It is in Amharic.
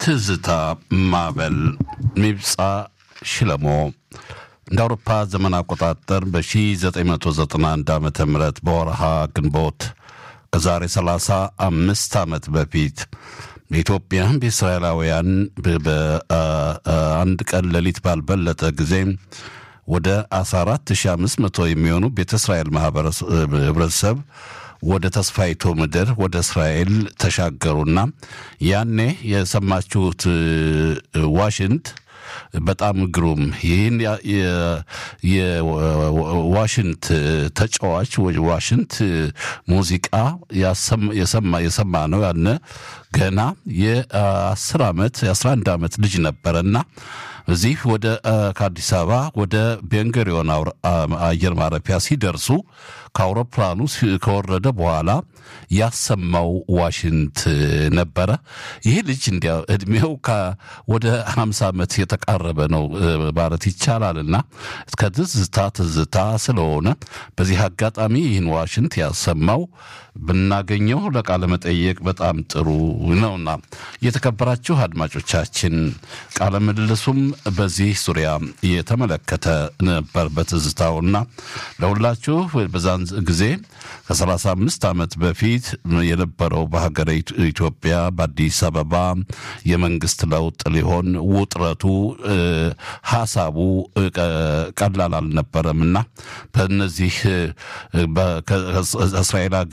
ትዝታ ማዕበል ሚብፃ ሽለሞ እንደ አውሮፓ ዘመን አቆጣጠር በ1991 ዓ ም በወርሃ ግንቦት ከዛሬ 35 ዓመት በፊት በኢትዮጵያ በእስራኤላውያን በአንድ ቀን ሌሊት ባልበለጠ ጊዜ ወደ 14500 የሚሆኑ ቤተ እስራኤል ህብረተሰብ ወደ ተስፋይቶ ምድር ወደ እስራኤል ተሻገሩና ያኔ የሰማችሁት ዋሽንት በጣም ግሩም ይህን የዋሽንት ተጫዋች ዋሽንት ሙዚቃ የሰማ ነው ያነ ገና የአስር ዓመት የአስራ አንድ ዓመት ልጅ ነበረና እዚህ ወደ ከአዲስ አበባ ወደ ቤንገሪዮን አየር ማረፊያ ሲደርሱ ከአውሮፕላኑ ከወረደ በኋላ ያሰማው ዋሽንት ነበረ። ይህ ልጅ እንዲያ እድሜው ወደ ሀምሳ ዓመት የተቃረበ ነው ማለት ይቻላልና ከትዝታ ትዝታ ስለሆነ በዚህ አጋጣሚ ይህን ዋሽንት ያሰማው ብናገኘው ለቃለ መጠየቅ በጣም ጥሩ ነውና የተከበራችሁ አድማጮቻችን ቃለ ምልልሱም በዚህ ዙሪያ የተመለከተ ነበር በትዝታውና ለሁላችሁ በዛን ጊዜ ከ35 ዓመት በፊት የነበረው በሀገረ ኢትዮጵያ በአዲስ አበባ የመንግስት ለውጥ ሊሆን ውጥረቱ ሀሳቡ ቀላል አልነበረምና በእነዚህ እስራኤል